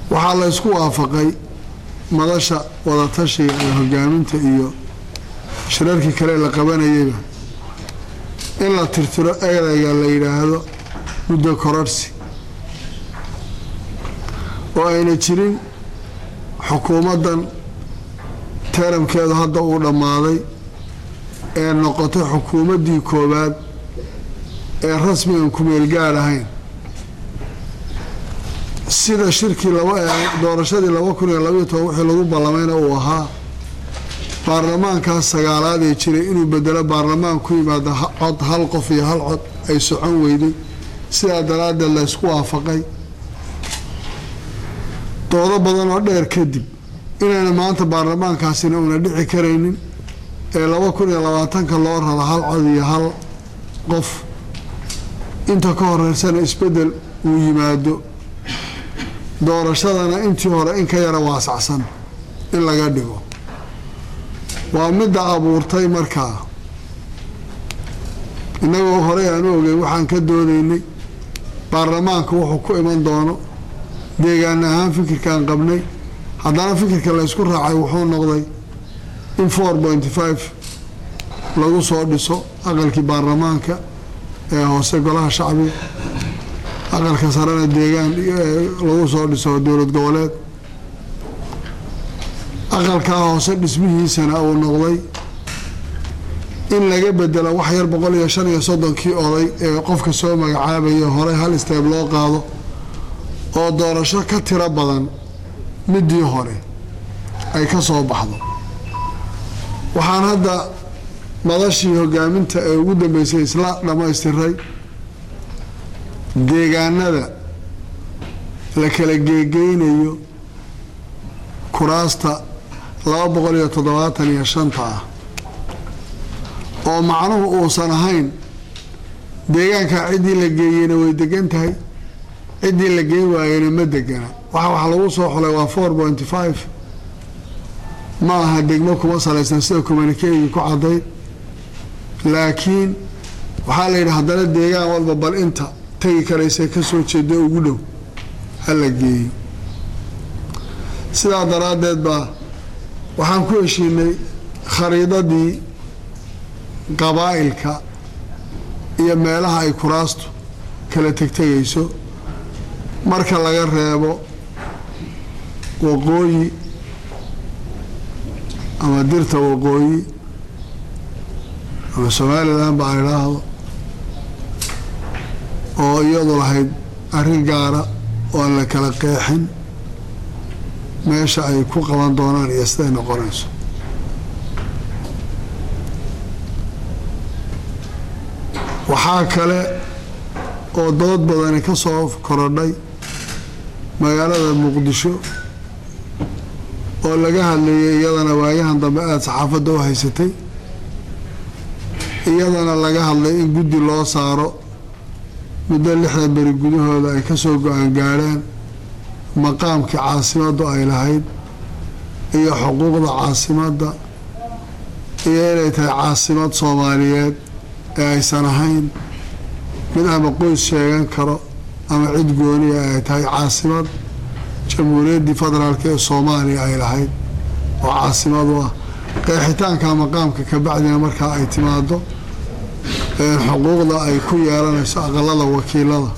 waxaa la ysku waafaqay madasha wadatashiga ee hogaaminta iyo shirarkii kale la qabanayayba in la tirtiro ereyga la yidhaahdo muddo kororsi oo ayna jirin xukuumaddan teeramkeedu hadda uu dhammaaday ee noqotay xukuumaddii koowaad ee rasmigan kumeel gaadh ahayn sida shirkii doorashadii laba kun iyo labaiyo toban wixii lagu ballamayna uu ahaa baarlamaankaas sagaalaad ee jiray inuu bedelo baarlamaan ku yimaada cod hal qof iyo hal cod ay socon weyday sidaa daraaddeed la ysku waafaqay doodo badan oo dheer kadib inayna maanta baarlamaankaasina una dhici karaynin ee laba kun iyo labaatanka loo raro hal cod iyo hal qof inta ka horeysana isbeddel uu yimaado doorashadana intii hore in ka yara waasacsan in laga dhigo waa midda abuurtay markaa innagoo horey aan u ogey waxaan ka doodaynay baarlamaanka wuxuu ku iman doono deegaan ahaan fikirkaan qabnay haddana fikirka la ysku raacay wuxuu noqday in four pointy five lagu soo dhiso aqalkii baarlamaanka ee hoose golaha shacbiga aqalka sarena deegaan lagu soo dhiso dowlad goboleed aqalkaa hoose dhismihiisana uu noqday in laga bedelo wax yar boqol iyo shan iyo soddonkii oday ee qofka soo magacaabaya horey hal isteeb loo qaado oo doorasho ka tiro badan midii hore ay ka soo baxdo waxaan hadda madashii hogaaminta ee ugu dambeysay isla dhammaystiray deegaanada la kala geegeynayo kuraasta laba boqol iyo toddobaatan iyo shanta ah oo macnuhu uusan ahayn deegaankaa ciddii la geeyeyna way degan tahay ciddii la geyn waayena ma degana waxa wax lagu soo xulay waa four pointy five ma aha degmo kuma salaysan sida communikeegii ku caddayd laakiin waxaa la yidhi haddana deegaan walba bal inta tegi karaysa ka soo jeeda ugu dhow ha la geeyo sidaa daraaddeed baa waxaan ku heshiinay khariidadii qabaa'ilka iyo meelaha ay kuraastu kala tegtegayso marka laga reebo waqooyi ama dirta waqooyi ama somalilan ba aan idhaahdo oo iyadu lahayd arrin gaara oo aan la kala qeexin meesha ay ku qaban doonaan iyo siday noqonayso waxaa kale oo dood badani ka soo korodhay magaalada muqdisho oo laga hadlayay iyadana waayahan dambe aada saxaafadda u haysatay iyadana laga hadlay in guddi loo saaro muddo lixdan beri gudahooda ay kasoo go-aan gaadhaan maqaamkii caasimaddu ay lahayd iyo xuquuqda caasimadda iyo inay tahay caasimad soomaaliyeed ee aysan ahayn mid ama qoys sheegan karo ama cid gooniya ay tahay caasimad jamhuuriyaddii federaalk ee soomaaliya ay lahayd oo caasimadu ah qeexitaanka maqaamka kabacdina markaa ay timaado xuquuqda ay ku yeelanayso aqalada wakiilada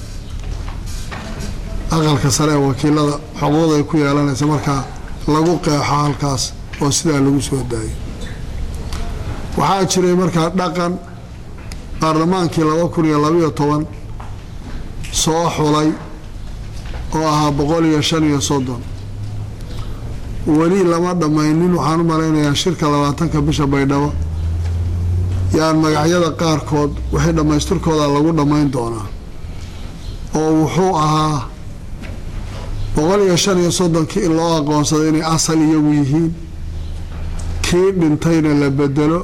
aqalka sare ee wakiilada xuquuqda ay ku yeelanayso markaa lagu qeexo halkaas oo sidaa lagu soo daayo waxaa jiray markaa dhaqan baarlamaankii laba kun iyo labaiyo toban soo xulay oo ahaa boqol iyo shan iyo soddon weli lama dhammaynin waxaan u malaynayaa shirka labaatanka bisha baydhabo yaan magacyada qaarkood wixii dhammaystirkooda lagu dhammayn doonaa oo wuxuu ahaa boqol iyo shan iyo soddonkii in loo aqoonsado inay asal iyagu yihiin kii dhintayna la bedelo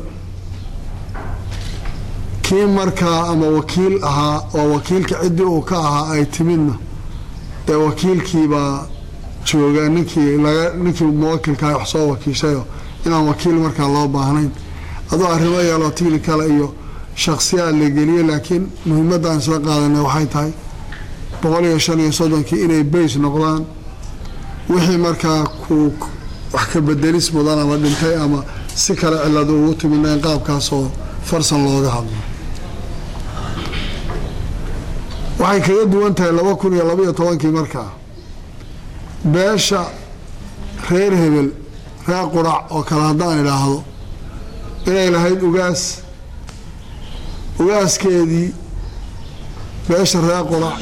kii markaa ama wakiil ahaa oo wakiilka ciddii uu ka ahaa ay timidna dee wakiilkiibaa jooga ninkii laga ninkii muwakilkaa wax soo wakiishayo inaan wakiil markaa loo baahnayn adoo arrimo yeeloo tichnikala iyo shaksiyaad la geliyey laakiin muhiimadaan isla qaadanay waxay tahay boqol iyo shan iyo soddonkii inay bays noqdaan wixii markaa kuu wax ka bedelis mudan ama dhintay ama si kale cilada ugu timidna in qaabkaasoo farsan looga hadlo waxay kaga duwan tahay laba kun iyo labaiyo tobankii markaa beesha reer hebel reer qurac oo kale haddaan idhaahdo inay lahayd ugaas ugaaskeedii beesha reer qurac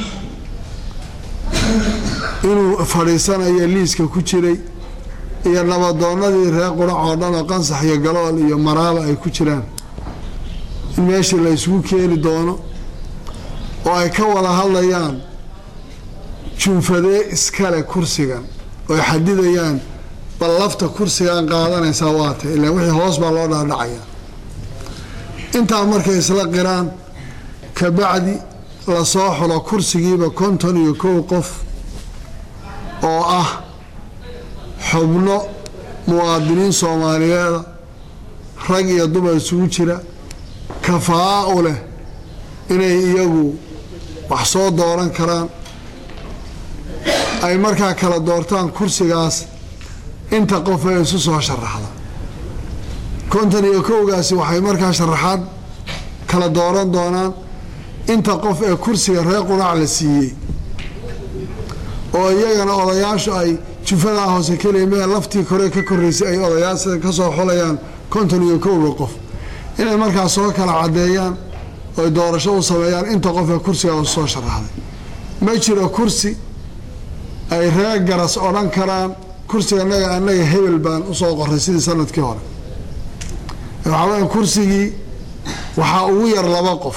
inuu fadhiisanayo liiska ku jiray iyo nabadoonnadii reer qurac oo dhan oo qansax iyo galool iyo maraaba ay ku jiraan in meeshii la isugu keeni doono oo ay ka wada hadlayaan junfadee iskale kursigan ooy xadidayaan bal lafta kursigan qaadanaysaa waata ilaa wixii hoos baa loo dhaadhacaya intaa markay isla qiraan kabacdi lasoo xulo kursigiiba konton iyo kow qof oo ah xubno muwaadiniin soomaaliyeeda rag iyo dumar isugu jira kafaa u leh inay iyagu wax soo dooran karaan ay markaa kala doortaan kursigaas inta qof ee isu soo sharaxda konton iyo kowgaasi waxay markaa sharaxaad kala dooran doonaan inta qof ee kursiga reer quraac la siiyey oo iyagana odayaashu ay jufadaa hoose keliya mee laftii kore ka koreysay ay odayaasha ka soo xulayaan konton iyo kowga qof inay markaa soo kala caddeeyaan oy doorasho u sameeyaan inta qof ee kursigaa u soo sharaxday ma jiro kursi ay reer garas odhan karaan kursiga anaga annaga hebel baan usoo qoray sidii sanadkii hore waxaa weya kursigii waxaa ugu yar laba qof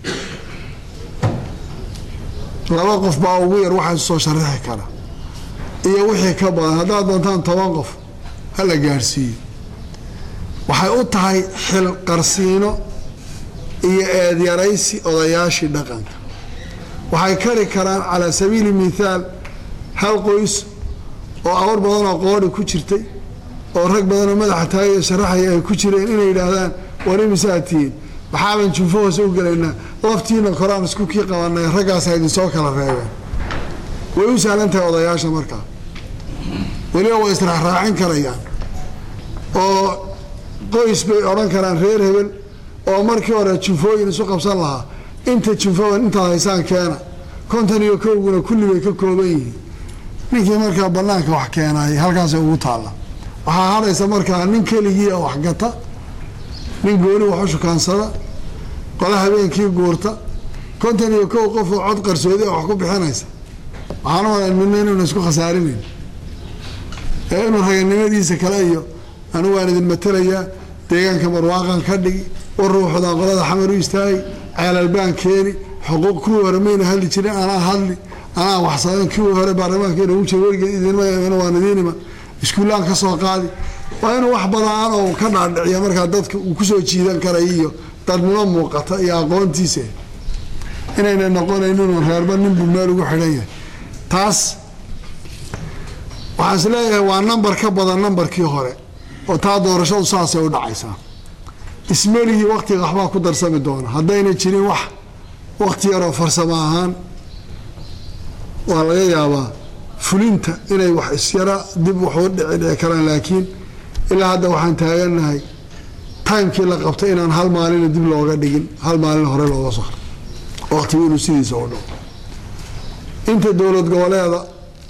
laba qof baa ugu yar waxaa isu soo sharaxi kara iyo wixii ka badan haddaad doontaan toban qof ha la gaadhsiiyo waxay u tahay xil qarsiino iyo eedyaraysi odayaashii dhaqanka waxay kari karaan calaa sabiili mithaal hal qoys oo awar badanoo qoodhi ku jirtay oo rag badanoo madaxa taagaya sharaxaya ay ku jireen inay yidhaahdaan war imisaa tihiin maxaaban junfo hoose u gelaynaa laftiina koraan isku kii qabanay raggaasa idinsoo kala reebeen way u sahlan tahay odayaasha markaa weliba way israaxraacin karayaan oo qoys bay odhan karaan reer hebel oo markii hore junfooyin isu qabsan lahaa inta junfoban intaad haysaan keena konton iyo kowguna kulli bay ka kooban yihiin ninkii markaa banaanka wax keenaayay halkaasay ugu taalla waxaa hadhaysa markaa nin keligii oo waxgata nin gooni wax u shukaansada qola habeenkii guurta konton iyo kow qof oo cod qarsoodi a wax ku bixinaysa waxaan u malay midna inuuna isku khasaarinayn ee inuu raganimadiisa kale iyo anigu waan idin matelayaa deegaanka barwaaqan ka dhigi war ruuxdaan qolada xamar u istaagay ceelalbaan keeni xuquuq kuwii hore mayna hadli jirin anaa hadli anaa waxsadan kuwii hore baarlamaankeena ugu jira weligeed idinma waan idiinima iskuullaan ka soo qaadi waa inuu wax badaan oo ka dhaadhiciya markaa dadka uu kusoo jiidan karay iyo dadnimo muuqata iyo aqoontiisa inayna noqonayn inuu reerba ninbuu meel ugu xidhan yahay taas waxaan is leeyahay waa nambar ka badan nambarkii hore oo taa doorashadu saasay u dhacaysaa ismeligii waktiga waxbaa ku darsami doona haddayna jirin wax wakti yaroo farsamo ahaan waa laga yaabaa fulinta inay wax isyara dib waxu dhici dhici karaan laakiin ilaa hadda waxaan taagannahay timekii la qabtay inaan hal maalina dib looga dhigin hal maalin hore looga soo haro waktigu inuu sidiisa u dhaco inta dowlad goboleeda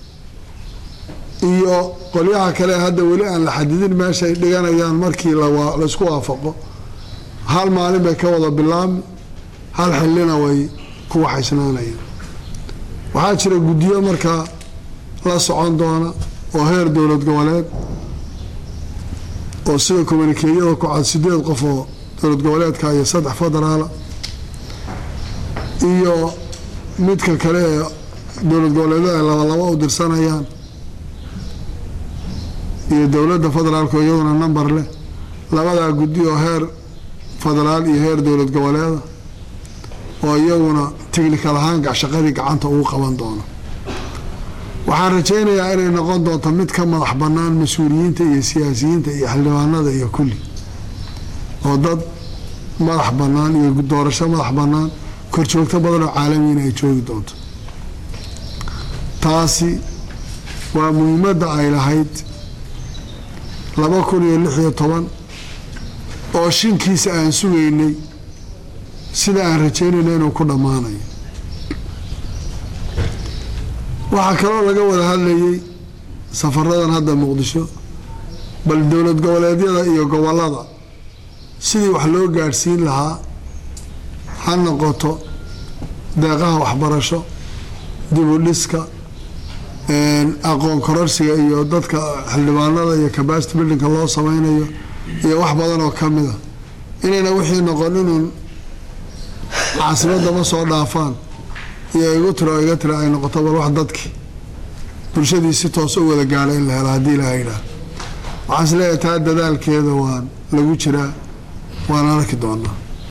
iyo qolyaha kale hadda weli aan la xadidin meeshaay dhiganayaan markii laysku waafaqo hal maalin bay ka wada bilaabmi hal xillina way ku waxaysnaanayaan waxaa jira guddiyo markaa la socon doona oo heer dowlad goboleed oo sida kommunikeeyada ku cad sideed qof oo dowlad goboleedka iyo saddex federaala iyo midka kale ee dowlad goboleedyada ay labalaba u dirsanayaan iyo dowladda federaalka iyaduna number leh labadaa guddi oo heer federaal iyo heer dowlad goboleeda oo iyaguna technical ahaan shaqadii gacanta ugu qaban doono waxaan rajaynayaa inay noqon doonto mid ka madax bannaan mas-uuliyiinta iyo siyaasiyiinta iyo xildhibaanada iyo kulli oo dad madax bannaan iyo doorasho madax bannaan korjoogto badan oo caalamiina ay joogi doonto taasi waa muhiimadda ay lahayd laba kun iyo lix iyo toban oo shinkiisa aan sugaynay sida aan rajaynayna inuu ku dhammaanayo waxaa kaloo laga wada hadlayay safaradan hadda muqdisho bal dowlad goboleedyada iyo gobollada sidii wax loo gaadhsiin lahaa ha noqoto deeqaha waxbarasho dib u dhiska aqoon kororsiga iyo dadka xildhibaanada iyo capacity buildingka loo sameynayo iyo wax badan oo ka mid a inayna wixii noqon inuun caasimadda ma soo dhaafaan iyo igu tiro iga tira ay noqoto bal wax dadkii bulshadii si toos u wada gaadha in la helo haddii ilaha yidhaah waxaan is leeyahay taa dadaalkeeda waan lagu jiraa waan arki doonaa